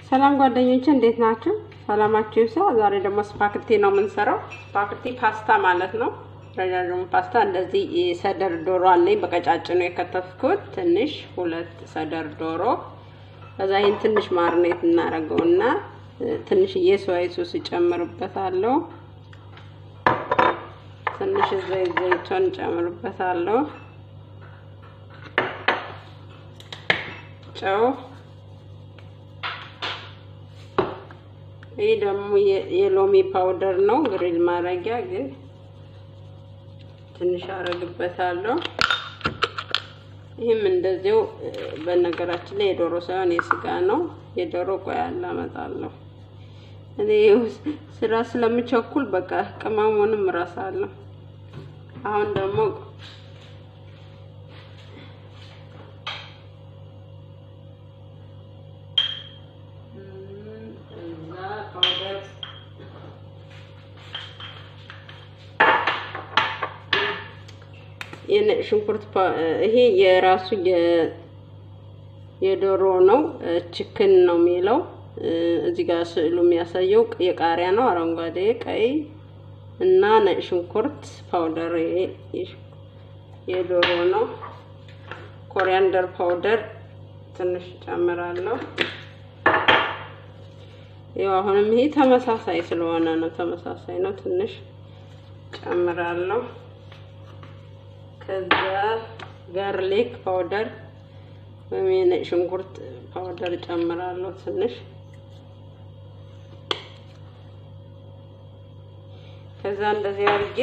ሰላም ጓደኞቼ እንዴት ናችሁ? ሰላማችሁ ይብዛ። ዛሬ ደግሞ ስፓክቲ ነው የምንሰራው። ስፓክቲ ፓስታ ማለት ነው። ረዣዥሙ ፓስታ እንደዚህ ሰደር ዶሮ አለኝ በቀጫጭኑ የከተፍኩት ትንሽ ሁለት ሰደር ዶሮ። ከዛ ይህን ትንሽ ማርኔት እናደርገውና ትንሽዬ ሶያ ሶስ እጨምርበታለሁ። ትንሽ ዘይት ዘይቶን እጨምርበታለሁ። ጨው ይህ ደግሞ የሎሚ ፓውደር ነው፣ ግሪል ማድረጊያ ግን ትንሽ አረግበታለሁ። ይህም እንደዚው በነገራችን ላይ የዶሮ ሳይሆን የስጋ ነው። የዶሮ ቆያ አላመጣለሁ እኔ ስራ ስለምቸኩል በቃ ቅመሙንም እረሳለሁ። አሁን ደግሞ ሽንኩርት ይሄ የራሱ የዶሮ ነው፣ ችክን ነው የሚለው እዚህ ጋር ስዕሉ የሚያሳየው የቃሪያ ነው፣ አረንጓዴ፣ ቀይ እና ነጭ ሽንኩርት ፓውደር የዶሮ ነው። ኮሪያንደር ፓውደር ትንሽ ጨምራለሁ። ያው አሁንም ይሄ ተመሳሳይ ስለሆነ ነው፣ ተመሳሳይ ነው። ትንሽ ጨምራለሁ። ከዛ ጋርሊክ ፓውደር ወይም የነጭ ሽንኩርት ፓውደር ጨምራለሁ ትንሽ። ከዛ እንደዚህ አድርጌ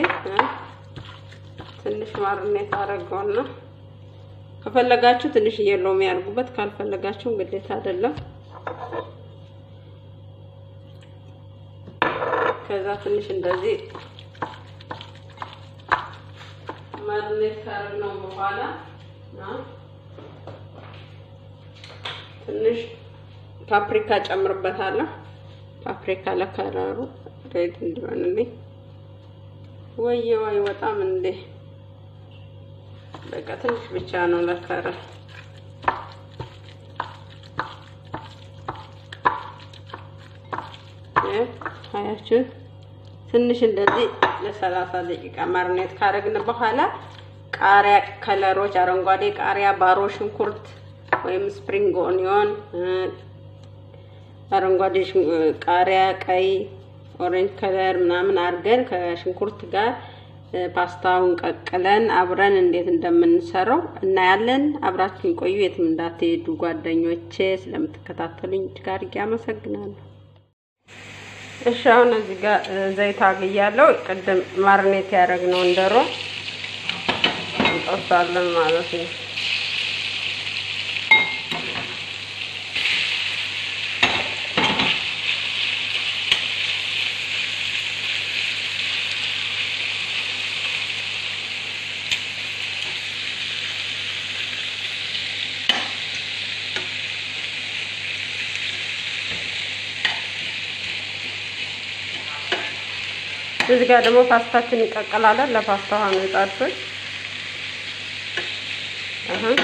ትንሽ ማርኔት አደረገውና ከፈለጋችሁ ትንሽ ሎሚ ያድርጉበት፣ ካልፈለጋችሁ ግዴታ አይደለም። ከዛ ትንሽ እንደዚህ ማርኔት ካደረግነው በኋላ ትንሽ ፓፕሪካ ጨምርበታለሁ። ፓፕሪካ ለከለሩ ሬድ እንዲሆንልኝ። ወየ ወይ በጣም እንዴ! በቃ ትንሽ ብቻ ነው ለከለር። አያችሁት? ትንሽ እንደዚህ ለሰላሳ ደቂቃ ማርኔት ካረግን በኋላ ቃሪያ ከለሮች፣ አረንጓዴ ቃሪያ፣ ባሮ ሽንኩርት ወይም ስፕሪንግ ኦኒዮን፣ አረንጓዴ ቃሪያ፣ ቀይ ኦሬንጅ ከለር ምናምን አድርገን ከሽንኩርት ጋር ፓስታውን ቀቅለን አብረን እንዴት እንደምንሰራው እናያለን። አብራችሁን ቆዩ፣ የትም እንዳትሄዱ ጓደኞቼ። ስለምትከታተሉኝ እጅግ አድርጌ አመሰግናለሁ። እሺ አሁን እዚህ ጋር ዘይት አግያለሁ። ቅድም ማርኔት ያደረግነውን ዶሮ እንጠብሳለን ማለት ነው። እዚህ ጋር ደግሞ ፓስታችን እንቀቅላለን። ለፓስታ ውሃ ነው የጣድኩት። አሁን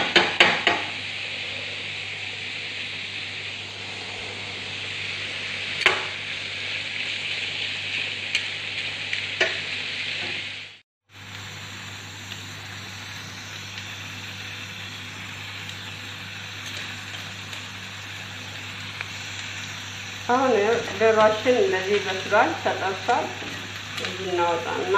አሁን ዶሯችን እንደዚህ በስሏል፣ ተጠብሷል። እዚህ እናወጣና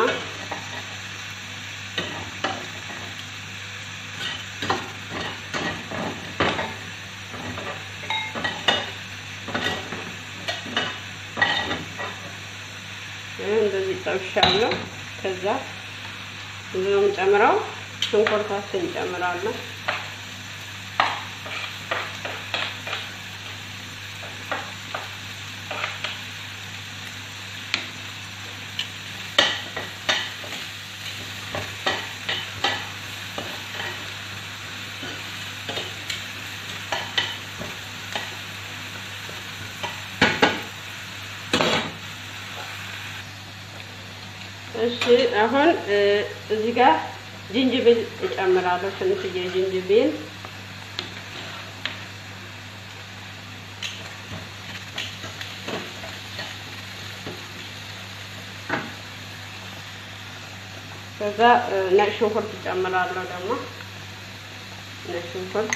እንደዚህ ጠብሻለሁ። ከዛ እዚህ ነው የምጨምረው፣ ሽንኩርታችን እንጨምራለን። እሺ አሁን እዚህ ጋር ጅንጅብል እጨምራለሁ። ትንሽዬ ጅንጅብል ከዛ ነጭ ሽንኩርት እጨምራለሁ። ደግሞ ነጭ ሽንኩርት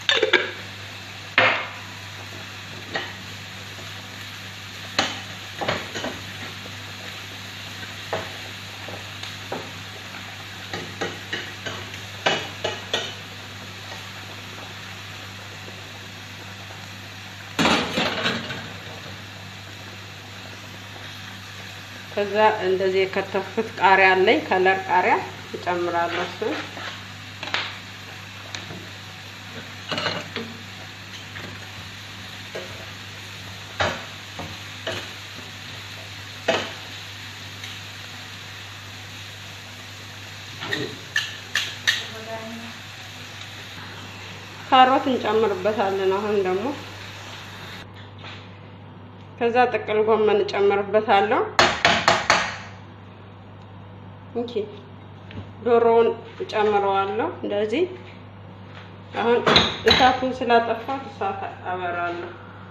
ከዛ እንደዚህ የከተፍኩት ቃሪያ አለኝ፣ ከለር ቃሪያ እጨምራለሁ። እሱን ካሮት እንጨምርበታለን። አሁን ደግሞ ከዛ ጥቅል ጎመን እጨምርበታለሁ። እንቺ ዶሮውን እጨምረዋለሁ። እንደዚህ አሁን እሳቱን ስላጠፋት እሳት አበራለሁ።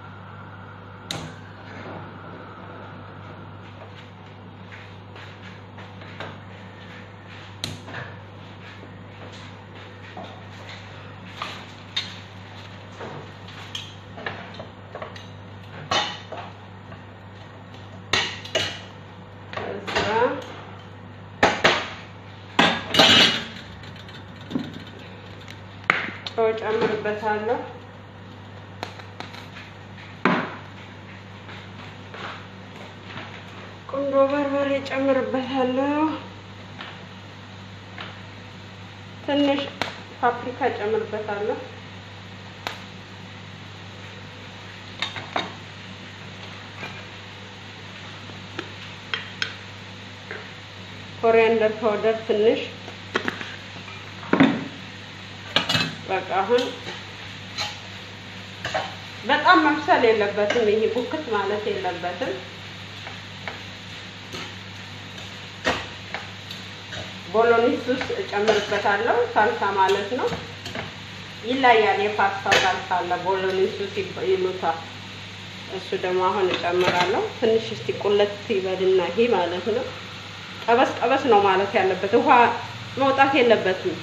ጨው ጨምርበታለሁ። ቁንዶ በርበሬ ጨምርበታለሁ። ትንሽ ፓፕሪካ ጨምርበታለሁ። ኮሪያንደር ፓውደር ትንሽ በቃ አሁን በጣም መብሰል የለበትም። ይሄ ቡክት ማለት የለበትም። ቦሎኒስ ውስጥ እጨምርበታለሁ። ሳልሳ ማለት ነው። ይለያል። የፓስታ ሳልሳ አለ፣ ቦሎኒስ ውስጥ ይሉታል። እሱ ደግሞ አሁን እጨምራለሁ። ትንሽ እስቲ ቁለት ይበልና ይሄ ማለት ነው። ጠበስ ጠበስ ነው ማለት ያለበት፣ ውሃ መውጣት የለበትም።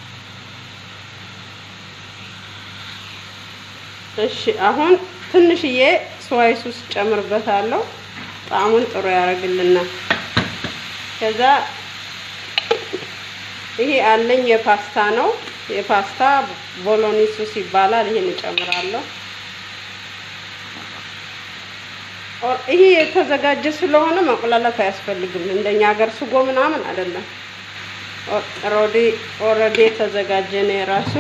እሺ አሁን ትንሽዬ ስዋይ ሱስ ጨምርበታለሁ። ጣዕሙን ጥሩ ያደርግልናል። ከዛ ይሄ አለኝ የፓስታ ነው። የፓስታ ቦሎኒ ሱስ ይባላል። ይሄን እጨምራለሁ። ይሄ የተዘጋጀ ስለሆነ መቁላላት አያስፈልግም። እንደኛ ሀገር ስጎ ምናምን አይደለም። ኦልሬዲ የተዘጋጀ ነው የራሱ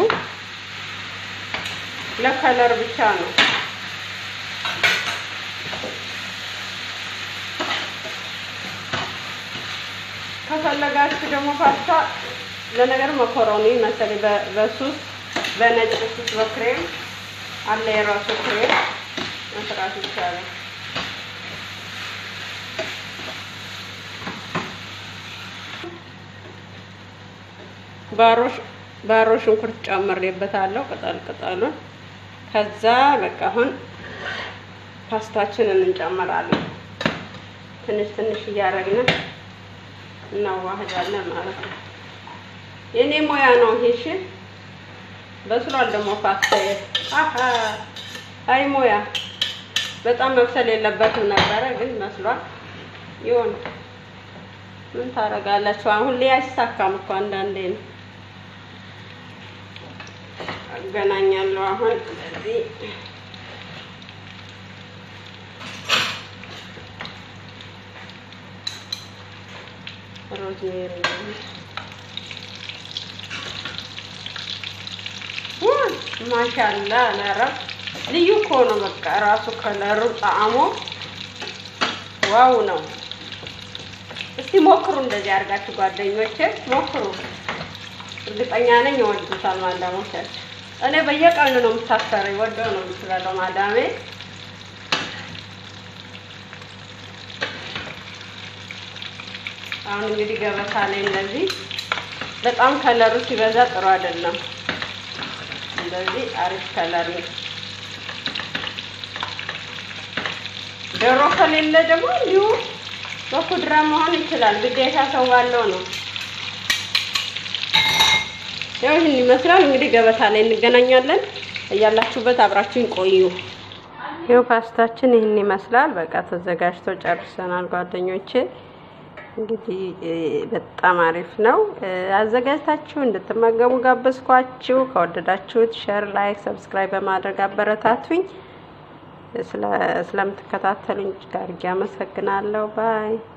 ለከለር ብቻ ነው። ከፈለጋችሁ ደግሞ ፓስታ ለነገር መኮሮኒ መሰለኝ በሱስ በነጭ ሱስ በክሬም አለ የራሱ ክሬም መስራት ይቻላል። ባሮሽ ባሮ ሽንኩርት ጨምሬበታለሁ ቅጠል ቅጠሉን። ከዛ በቃ አሁን ፓስታችንን እንጨምራለን። ትንሽ ትንሽ እያደረግን እናዋህዳለን ማለት ነው። የኔ ሙያ ነው ይሄ። እሺ በስሏል ደግሞ ፓስታ። አሀ አይ ሙያ በጣም መብሰል የለበትም ነበረ፣ ግን መስሏል። ይሁን ምን ታደርጋላችሁ? አሁን ላይ አይሳካም እኮ አንዳንዴ ነው። አገናኛለሁ አሁን ስለዚህ ሮዝሜሪ ማሻላ ለረብ ልዩ እኮ ነው። በቃ ራሱ ከለሩ ጣዕሙ ዋው ነው። እስቲ ሞክሩ፣ እንደዚህ አድርጋችሁ ጓደኞቼ ሞክሩ። እርግጠኛ ነኝ ይወዱታል ማዳሞቻችሁ። እኔ በየቀኑ ነው የምታሰረኝ፣ ወደው ነው የምትበለው ማዳሜ። አሁን እንግዲህ ገበታ ላይ እንደዚህ በጣም ከለሩ ሲበዛ ጥሩ አይደለም። እንደዚህ አሪፍ ከለር ነው። ዶሮ ከሌለ ደግሞ እንዲሁ በኩድራ መሆን ይችላል። ግዴታ ሰው ባለው ነው። ያው ይህን ይመስላል እንግዲህ ገበታ ላይ እንገናኛለን። እያላችሁበት አብራችሁን ቆዩ። ይኸው ፓስታችን ይህን ይመስላል። በቃ ተዘጋጅቶ ጨርሰናል ጓደኞቼ። እንግዲህ በጣም አሪፍ ነው። አዘጋጅታችሁ እንድትመገቡ ጋበዝኳችሁ። ከወደዳችሁት ሼር፣ ላይክ፣ ሰብስክራይብ በማድረግ አበረታቱኝ። ስለምትከታተሉኝ ጋር አመሰግናለሁ። ባይ